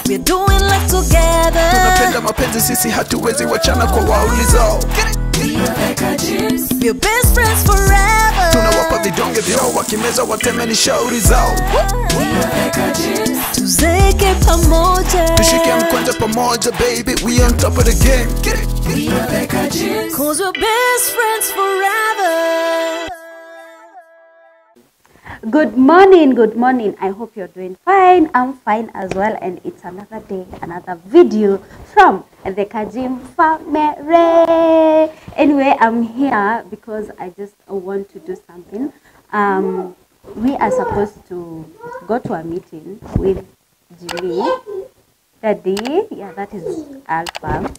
We're doing life together. tunapenda mapenzi sisi hatuwezi wachana kwa waulizao We're best friends forever. tunawapa vidonge vyao wakimeza watemeni shauri zao Tuzeke pamoja. tushike mkwanja pamoja baby we on top of the game Get it? Cause we're best friends forever. Good morning, good morning. I hope you're doing fine. I'm fine as well, and it's another day, another video from the Kajim family. Anyway, I'm here because I just want to do something. Um, we are supposed to go to a meeting with Jimmy. Daddy, yeah, that is Alpha.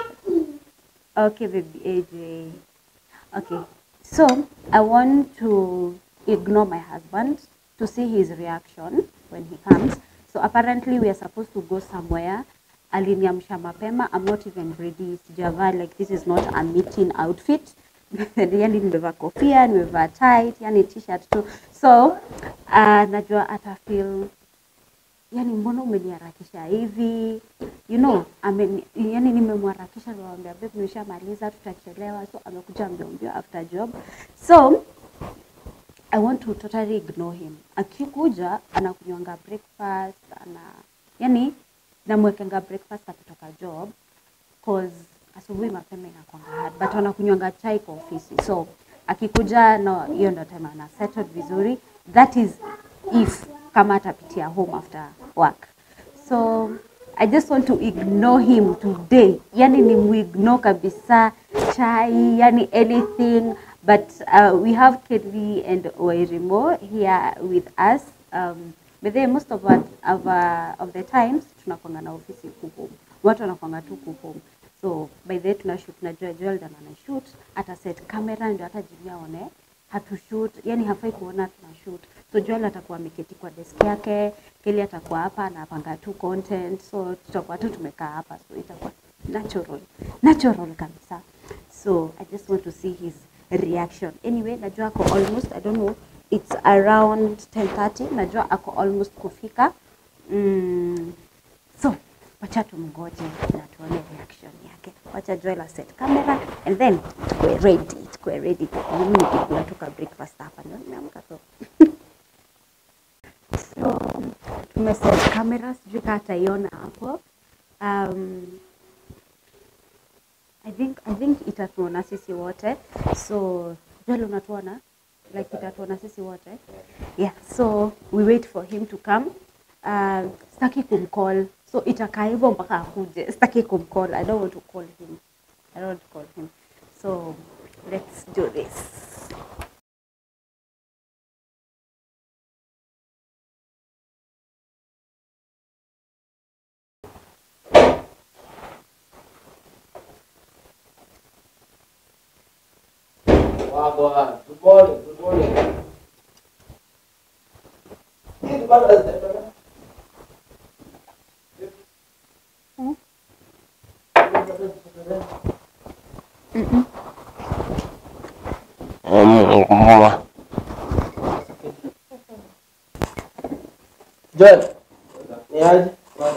Okay, baby AJ. Okay, so I want to ignore my husband to see his reaction when he comes. So apparently we are supposed to go somewhere. Aliniamsha mapema. I'm not even ready. Sijavaa like this is not a meeting outfit. yani nimevaa kofia, nimevaa tight, yani t-shirt tu. So uh, najua ata feel yani mbona umeniharakisha hivi you know amen, yani nimemharakisha niwaambia babe nimeshamaliza tutachelewa so amekuja mbio mbio after job so I want to totally ignore him. Akikuja anakunywanga breakfast, ana yani namwekenga breakfast akitoka job cause asubuhi mapema inakwanga hard but wanakunywanga chai kwa ofisi so akikuja no hiyo ndo time ana settled vizuri that is if kama atapitia home after work so I just want to ignore him today yani ni muignore kabisa chai yani anything but uh, we have Kelly and Wairimo here with us um, but then most of, what, of, uh, of the times tunakwanga na ofisi huku home watu wanakwanga tu huku home so by the way tuna shoot na Joel Joel ndo ana shoot ata set camera ndio hata Jimmy aone hatu shoot yani hafai kuona tuna shoot so Joel atakuwa ameketi kwa desk yake Kelly atakuwa hapa anapanga tu content so tutakuwa tu tumekaa hapa so itakuwa natural natural kabisa so I just want to see his reaction anyway najua ako almost I don't know it's around 10:30 najua ako almost kufika mm, so wacha tumgoje na tuone reaction yake wacha Joel aset camera and then tukue ready tukue ready mimi nikikula tuka breakfast hapa ndio nimeamka so so tumeset camera sijui kama ataiona hapo um, I think I think itatuona sisi wote so Joel unatuona like itatuona sisi wote yeah so we wait for him to come uh, sitaki kumcall so itakaa hivyo mpaka akuje sitaki kumcall I don't want to call him I don't want to call him so let's do this Wagwan. Good morning. Good morning. Hii bado hazijaendelea. Joel, ni aje?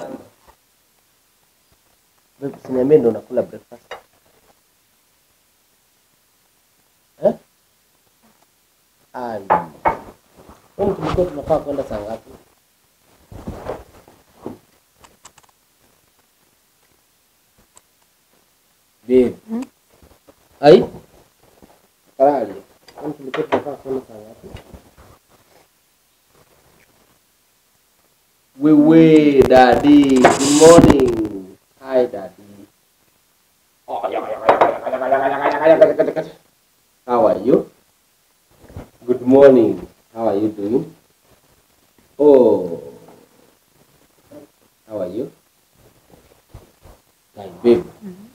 Babe, usiniambie ndo unakula breakfast. Eh? Ai. Kwani tulikuwa tunafaa kwenda saa ngapi? Babe. Ai? Karali. Kwani tulikuwa tunafaa kwenda saa ngapi? Wewe daddy, good morning. Hi daddy. Oh, yaka, yaka, yaka, yaka, yaka, yaka, yaka, yaka, yaka, yaka. How are you? Good morning. How are you doing? Oh. How are you? Like babe.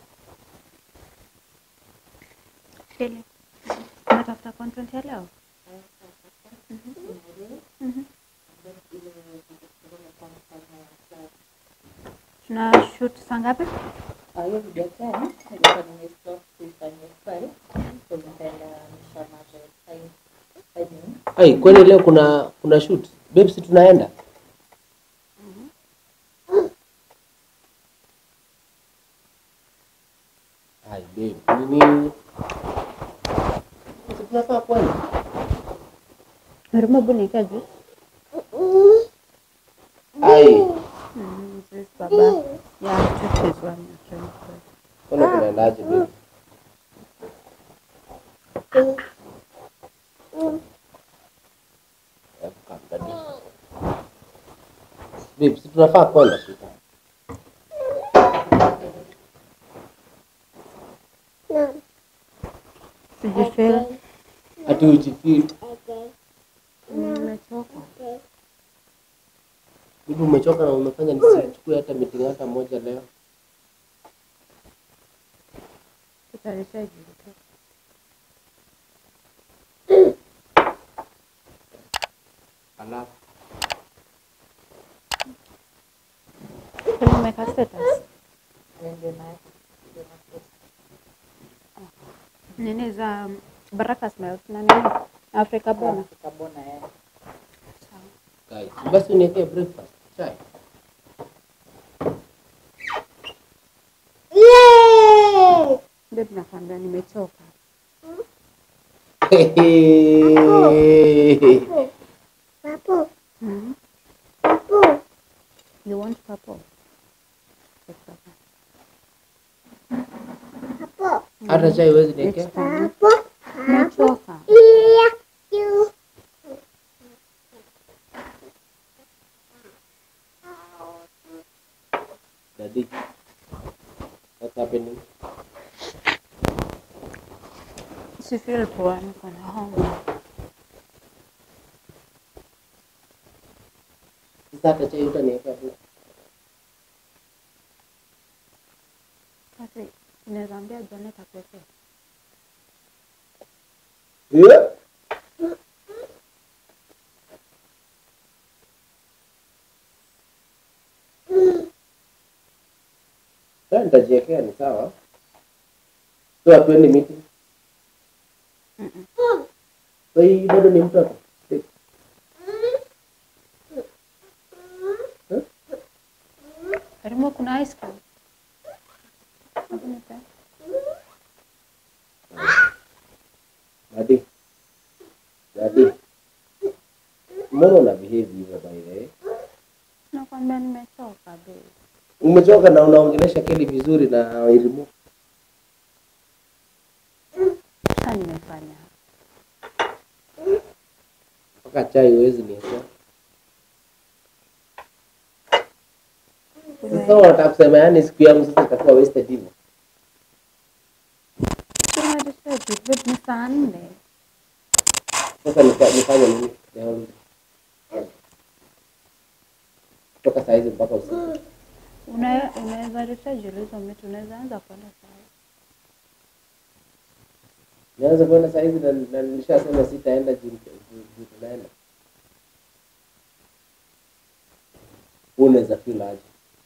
Kelly, unatafuta content ya leo? Mhm. Tuna shoot saa ngapi? hiyo video tena nilikuwa nimestop kuifanyia file so nitaenda mshamaja time five minutes Ai, kwani leo kuna kuna shoot? Babe, si tunaenda? babe, nini? Si tunafaa kwenda? Huruma bu nika juice. Ai, Mm, juice baba. Yeah, juice is one you're trying to say. kwani kunaendaje babe? Hebu kaa daddy. Babe, si tunafaa kwenda sita. Sijifeel. Ati ujifeel. Nimechoka. Bibi umechoka na umefanya nisichukue hata meeting hata moja leo. Tutanishaji. Alafu Umeweka status. Ndio na ndio na post. Nini za Baraka Smiles na nini? Africa Bona. Kabona eh. guys, basi uniwekee breakfast chai. Babe nakwambia nimechoka. Mm. You want purple? Take purple. Hata chai huwezi It's niwekea? fine. Nimechoka. Daddy, what's happening? Si feel poa niko na homa. Sasa hata chai utaniwekea tu. Basi unaweza ambia Janet akuwekee. Yeah. Sasa nitajiwekea ni sawa. So hatuendi meeting. So hii bado ni mtoto. Karimo kuna ice cream. Hebu nipe. Daddy. Daddy. Mbona una behave hivyo by the way? Nakwambia nimechoka babe. Umechoka na unaongelesha Kelly vizuri na irimu. Sasa nimefanya. Mpaka chai huwezi niwekea. Sasa unataka kusema yani siku yangu sasa itakuwa wasted hivyo. Tumedecide babe ni saa nne. Sasa nika- nifanye nini? Leo kutoka saa hizi mpaka usiku. Una- Unaweza reschedule hizo meet, unaweza anza kwenda saa Nianze kwenda saa hizi na na nilishasema sitaenda juu juu- juu tunaenda. Wewe unaweza feel aje?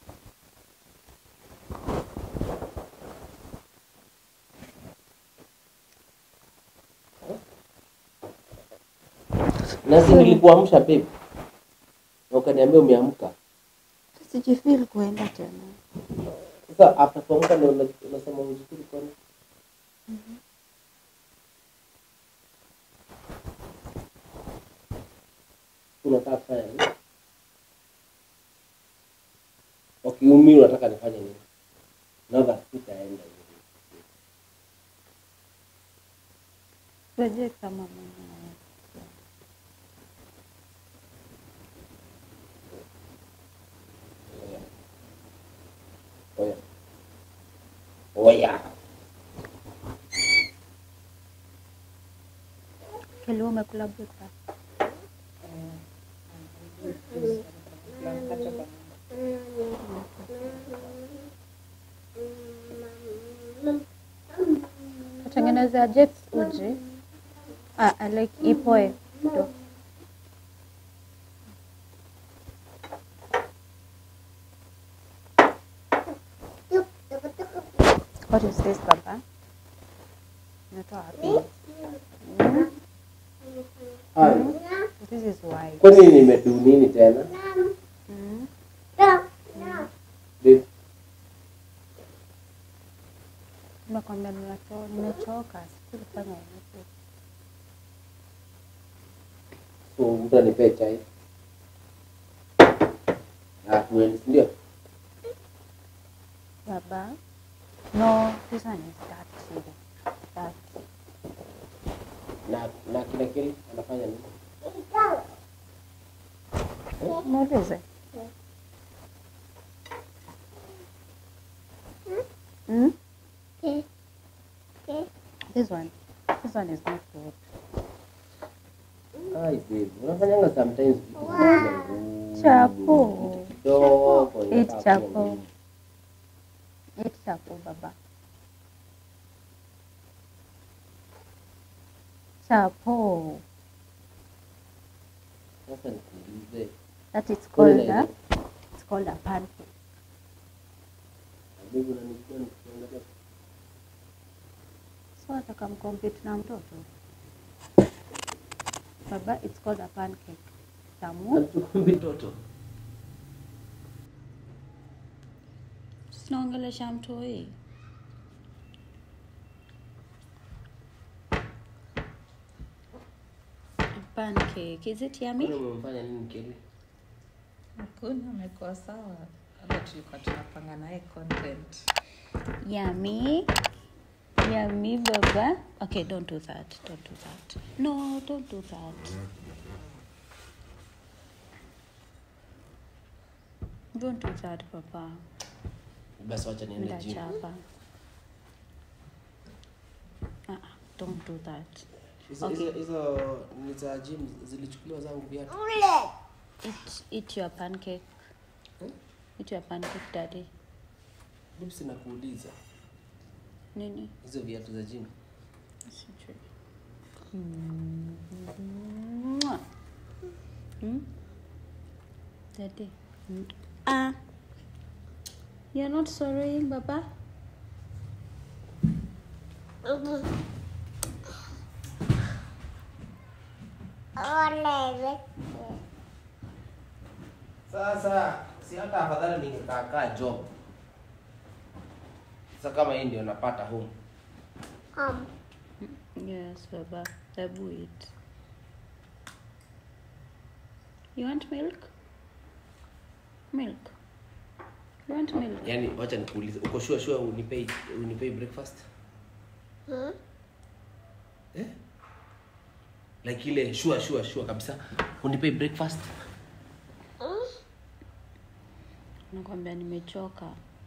Nasi nilikuamsha babe. Na ukaniambia umeamka. Sijifeel kuenda tena. Sasa after kuamka ndio una- unasema ujikiri kwani? Unataka kufanya nini? Wakiumi unataka nifanye nini? Nava sitaenda hivi. Rejea kama Mungu anaweza. Oya. Oya. Kelly, wewe umekula breakfast? Kuna mkate kwa nyumba. Katengenezea Jets uji. Ah, I like ipoe. ndo. What is this, Baba? Natoa wapi? Mm, Hai. This is white. Kwani nimedu nini tena? Mm. Babe, Nimekwambia So nimechoka, sijui kufanya nini. So mtu anipee chai. Na tuende, si ndio? Baba. No, this one is dirty. Dirty. Na na kila kile anafanya nini? Muulize. Hmm? This one. This one is not good. Ai babe, unafanyanga sometimes vitu vingine ngumu. Chapo. Kidogo. Eat inakaa chapo. kuwa ngumu. Eat chapo, baba. Chapo. Sasa nikuulize. That is Kule called na a, it's called a pancake. Babe, unanijua nikikuangalia. So ataka mkompete na mtoto. Baba, it's called a pancake. Tamu. Hatukumbi toto. Tunaongelesha mtoi. Pancake. Is it Kwani yummy? umemfanya nini Kelly? Hakuna, amekuwa sawa. Labda tulikuwa tunapanga naye content. Yummy. Yummy, baba. Okay, don't do that. Don't do that. No, don't do that. Don't do that, papa. Basi wacha niende gym. Ndachapa. Uh-uh, don't do that. Hizo Okay. hizo hizo ni za gym zilichukuliwa zangu viatu. Eat, eat your pancake. Hmm? Eat your pancake, daddy. Babe, sina kuuliza. Nini? Hizo viatu za gym. Sijui. Mwah. Hmm? Daddy. Mm. Ah. You're not sorrying, Baba? Sasa si hata afadhali ningekaa kaa job. Sasa kama hii ndio napata home. Yes, Baba. Hebu eat. You want milk? Milk. You want milk? Yaani wacha nikuulize, uko sure sure unipei unipei breakfast? Eh? Like ile sure sure sure kabisa. Unipei breakfast? Nakwambia nimechoka.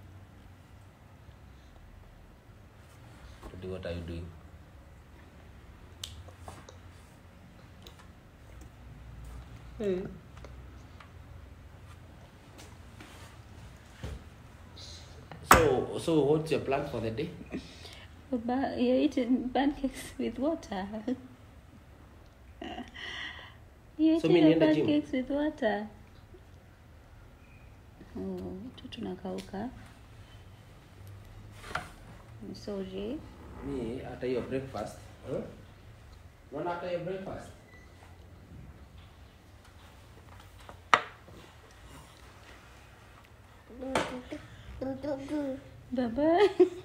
Today what are you doing? So so what's your plan for the day? Baba, you're eating pancakes with water. you're So eating mi your niende gym? pancakes with water. Oh, tu tunakauka. I'm sorry. Mi hata hiyo breakfast. Huh? Unaona hata hiyo breakfast? Baba.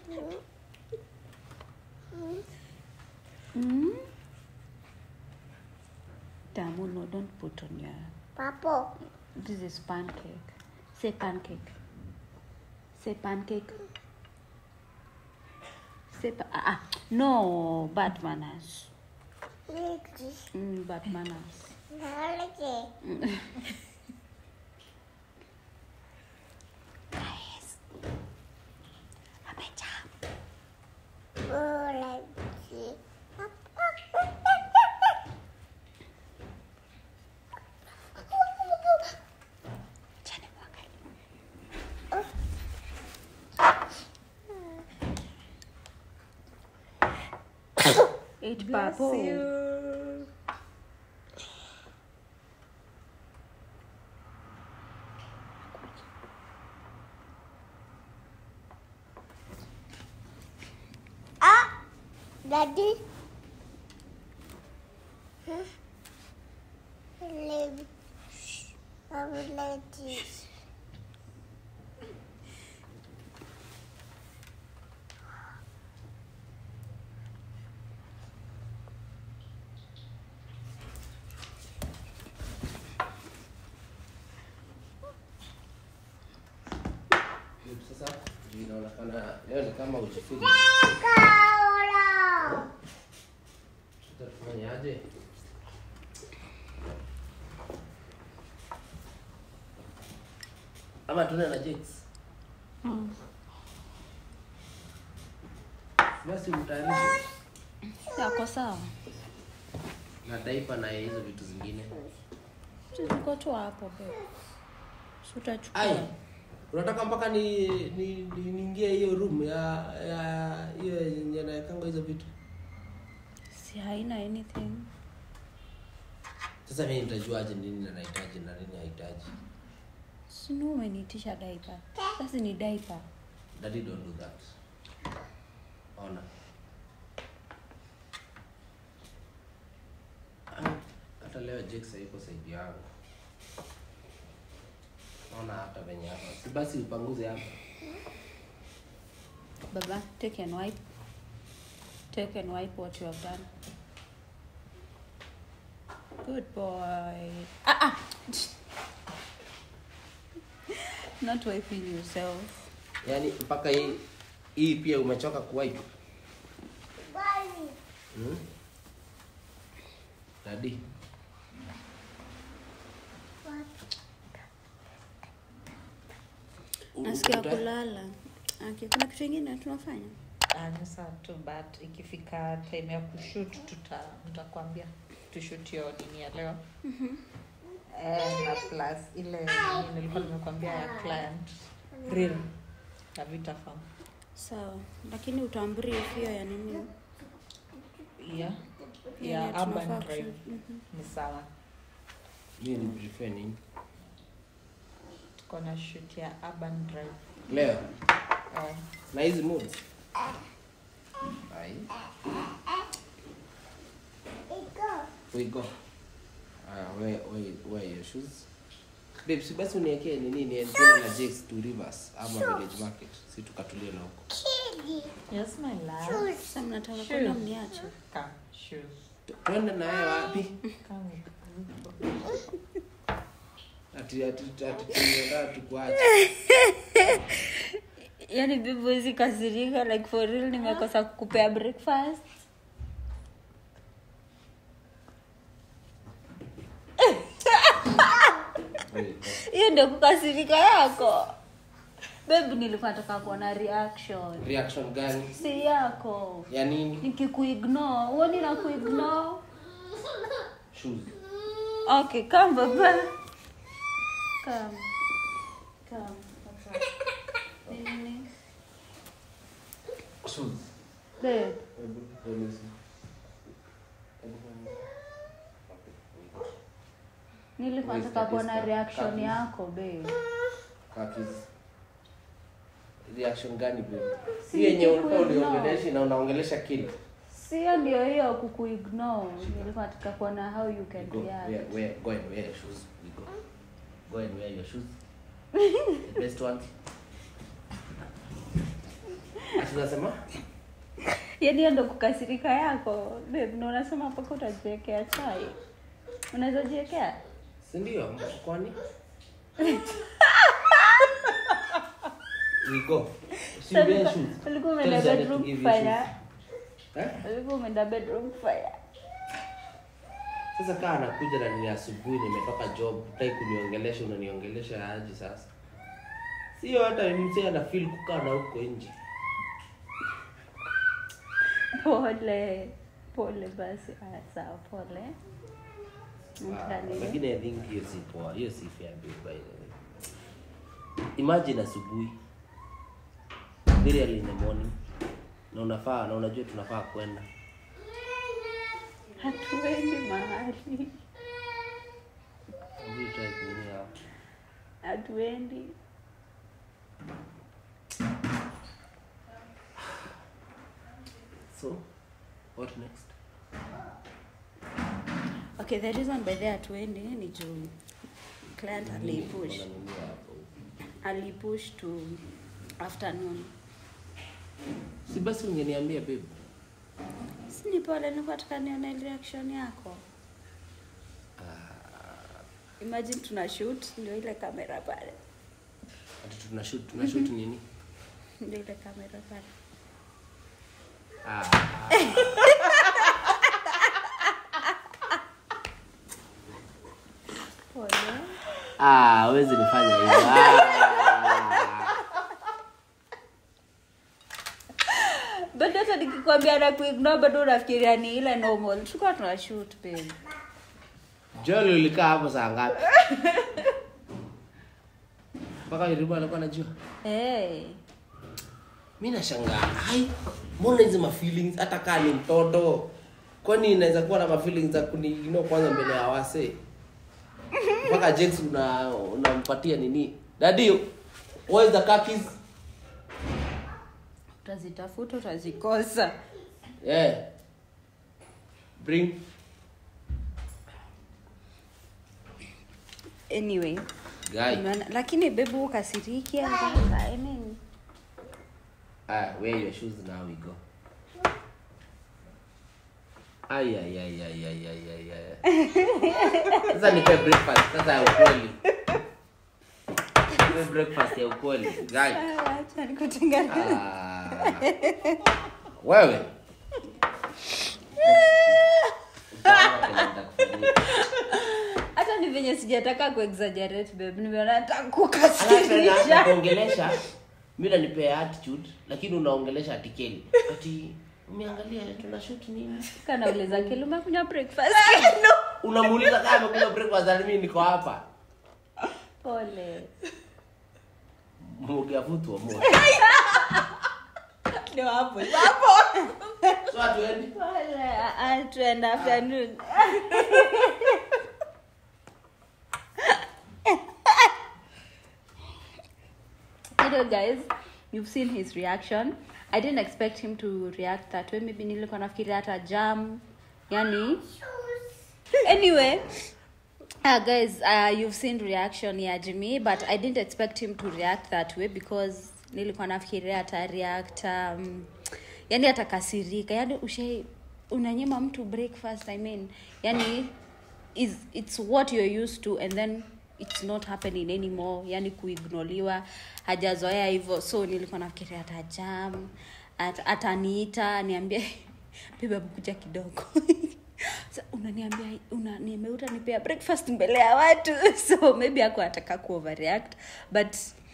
mm? Tamu, no, don't put on your. Papo. This is pancake. Say pancake. Say pancake. Say pa- ah, ah. no bad manners. Lady. Mm, bad manners. Lady. Oh, lady. Chani mwangalie. Eat Bless papo. you. Ah, daddy. Huh? Lady. Oh, lady. Babe, sasa juu inaonekana leo ni kama ujifili. Kaula. Sasa tufanye aje? Ama tuende na Jakes. Basi mtayarishe Yako sawa? na daipa na hizo vitu zingine. Ziko tu hapo babe. Si utachukua. Ai, unataka mpaka ni ni ni- niingie hiyo room ya ya hiyo yenye naekanga hizo vitu. Si haina anything. Sasa mimi nitajuaje nini na nahitaji na nini hahitaji? Si ni umeniitisha diaper. Sasa ni diaper. Daddy don't do that. Ona. Ah, Hata leo Jakes hayuko saidi yangu. Ona hata venye hapa. Si basi upanguze hapa. Baba, take and wipe. Take and wipe what you have done. Good boy. Ah, ah. Not wiping yourself. Yaani mpaka hii hii pia umechoka kuwipe. Bali. Hmm? Daddy. Nasikia Uta- kulala. Okay, kuna kitu kingine tunafanya? Ah, ni sawa tu but ikifika time ya kushoot tuta nitakwambia tushoot hiyo nini ya leo Eh, na plus ile nini nilikuwa nimekwambia ya client real ya Vita Farm Sawa. Lakini utaambrief hiyo ya nini? yeah Yenye ya tunafaa urban drive kushoot. Mhm. ni sawa Mimi ni prefer nini? tuko na shoot ya urban drive Leo eh, na hizi moods. Ai, Iko. we go. Aya, wear wear wear your shoes. Babe, si basi uniwekee nini ni tuende na Jakes to Rivers ama Village Market. Si tukatulie na huko. Kidi. yes my love Sasa mnataka Shoes. kwenda mniache? come shoes Tu- Tuende na yeye wapi? come Ati ati ati tunaenda tukuache. Yaani bibi huwezi kasirika like for real nimekosa kukupea breakfast. Wewe, Hiyo ndio kukasirika yako. Babe nilikuwa nataka kuona reaction. Reaction gani? Si yako. Ya nini? Nikikuignore, huoni na kuignore? Shoes. Okay, come baba. Come. Come. Papa. Nini? Shoes. Babe, Hebu, let me see. Hebu, nilikuwa Where's nataka the kuona discount? reaction Kakis. yako babe. Kakis. Reaction gani babe? Si Hii yenye ulikuwa nikikuignore. uliongelesha na unaongelesha kid. Sio ndio hiyo kukuignore. Nilikuwa nataka kuona how you can Go, react. wear, wear, go and wear your shoes. We go. Go and wear your shoes. The best ones. Ati unasema? Yaani hiyo ndo kukasirika yako. Babe, na unasema mpaka utajiwekea chai. Unaweza jiwekea? Si ndio? Kwani? We go. Si Sasa wear shoes. ulikuwa Tell umeenda Janet to bedroom give you kufanya. shoes. Eh? Ulikuwa umeenda bedroom kufanya. Sasa kaa anakuja na ni asubuhi nimetoka job, utaki kuniongelesha unaniongelesha aje sasa? Sio hata mzee ana feel kukaa na huko nje. Pole. Pole basi. Haya, sawa pole. Ah, Mtani. Lakini I think hiyo si poa, hiyo si fair babe by the way. Imagine asubuhi very early in the morning na unafaa na unajua tunafaa kwenda Hatuendi mahali. Hebu try kunini hapo. Hatuendi. So, what next? Okay, the reason by there hatuendi ni juu client alipush. Unanunua hapo. Alipush to afternoon. Si basi ungeniambia babe. Si ni pole nilikuwa nataka nione reaction yako. Imagine tuna shoot ndio ile kamera pale. ati tuna shoot tuna shoot nini Ndio ile kamera pale. ah. Pole. ah hawezi nifanya hivyo ah. Bado hata nikikwambia na kuignore bado unafikiria ni ile normal. Tulikuwa tuna shoot babe. Joel ulikaa hapo saa ngapi mpaka Iribu alikuwa anajua Eh. mi nashangaa hai mbona hizi mafeelings hata kaa ni mtoto kwani inaweza kuwa na mafeelings za kuniignore kwanza mbele ya wase mpaka James una unampatia nini dadi where is the khakis Utazitafuta utazikosa. yeah bring Anyway. guy Unaona, lakini babe ukasiriki mpaka I mean ah wear your shoes now we go ay ay ay ay ay ay ay ay sasa nipe breakfast sasa ya ukweli nipe breakfast ya ukweli guy acha nikutengeneze. Ah. wewe hata ni venye sijataka kuexaggerate babe nimeona nataka kukasirisha kuongelesha mi nanipea attitude lakini unaongelesha atikeli ati umeangalia tuna shoot nini kanauliza kile umekunywa breakfast unamuuliza kama amekunywa breakfast na mimi niko hapa pole mugiavutwa moja ndio hapo so hatuendi pole ah, tuend afternoon you know guys you've seen his reaction i didn't expect him to react that way maybe nilikuwa nafikiria hata jam yani anyway uh, guys uh, you've seen reaction ya jimmy but i didn't expect him to react that way because nilikuwa nafikiria ata react um, yani atakasirika yani ushe unanyima mtu breakfast i mean yani is it's what you're used to and then it's not happening anymore yani kuignoliwa hajazoea hivyo so nilikuwa nafikiria atajam at, ataniita niambie bibi kuja kidogo Sa, unaniambia una, nimeuta nipea breakfast mbele ya watu so maybe ako ataka kuoverreact but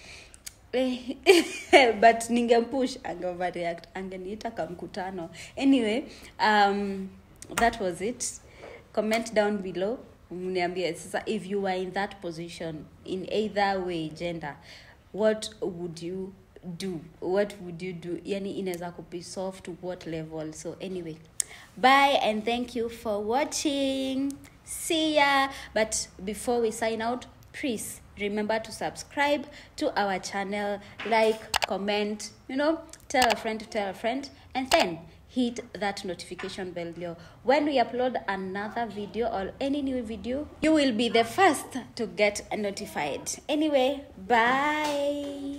eh, but ningempush angeoverreact angeniita ka mkutano anyway um, that was it comment down below mniambie sasa if you were in that position in either way gender what would you do what would you do yani inaweza kubi soft to what level so anyway bye and thank you for watching see ya but before we sign out please remember to subscribe to our channel like comment you know tell a friend to tell a friend and then hit that notification bell below when we upload another video or any new video you will be the first to get notified anyway bye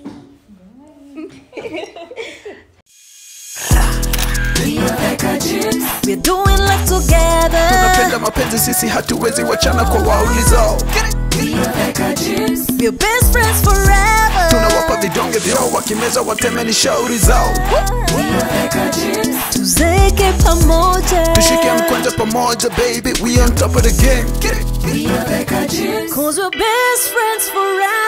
We're doing life together. tunapenda mapenzi sisi hatuwezi wachana kwa waulizao We're best friends forever. tunawapa vidonge vyao wakimeza watemeni shauri zao Tuzeke pamoja. tushike mkwanja pamoja baby we on top of the game Get it? Cause we're best friends forever.